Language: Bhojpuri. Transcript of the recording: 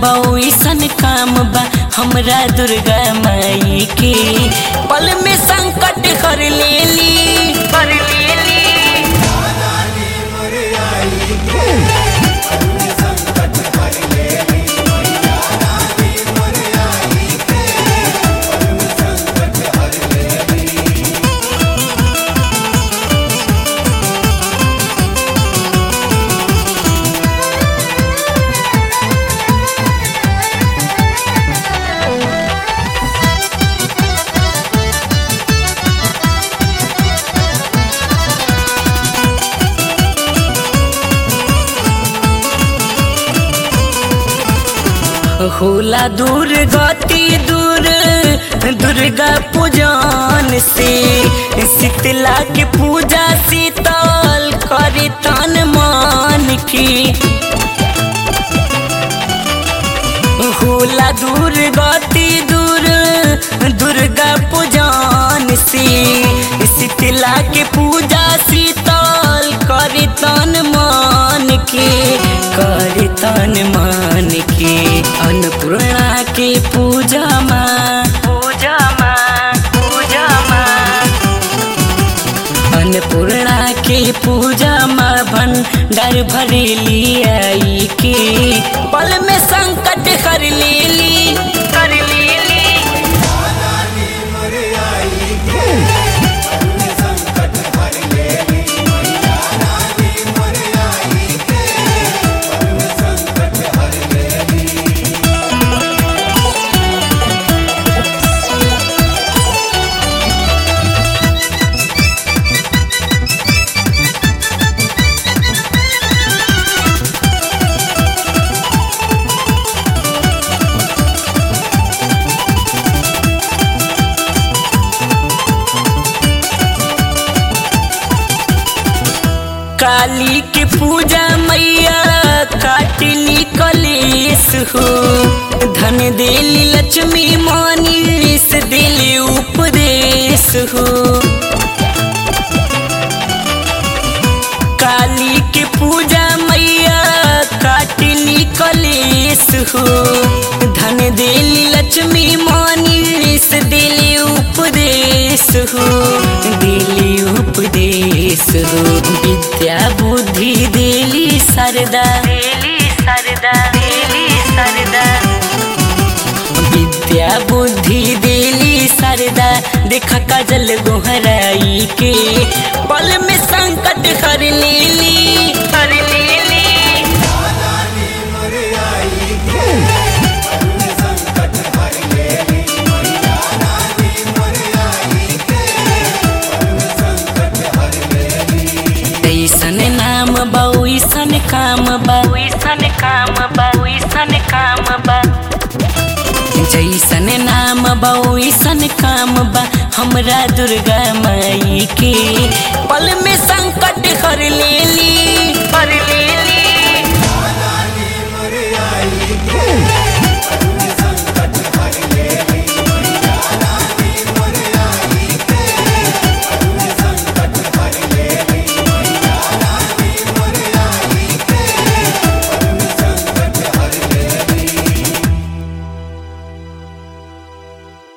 बउसन काम बा हमरा दुर्गा माई के पल में संकट हर लेली हर लेली होला दूर गति दूर दुर्गा पूजन से शीतला के पूजा शीतल करे तन मन की होला दूर गति दूर दुर्गा पूजन से शीतला के पूजा शीतल करे तन मन के करे तन मन के अन्नपूर्णा के पूजा माँ पूजा माँ पूजा माँ अन्नपूर्णा के पूजा माँ भंडार भरेली आई के पल में संकट कर लेली कर लेली काली के पूजा मैया काटली कलेश हो धन देली लक्ष्मी मानिस दिली उपदेश हो काली के पूजा मैया काटली कलेश हो धन देली लक्ष्मी मानिस दिली उपदेश हो दिली उपदेश हो विद्या बुद्धि देली सरदा देली सरदा देली सरदा विद्या बुद्धि देली सरदा देख काजल गोहराई के पल में संकट हर लेली हर लेली ऐसन नाम बा ओइसन काम बा ओइसन काम बा ओइसन काम बा जैसन नाम बा ओइसन काम बा हमरा दुर्गा माई के पल में संकट हर लेली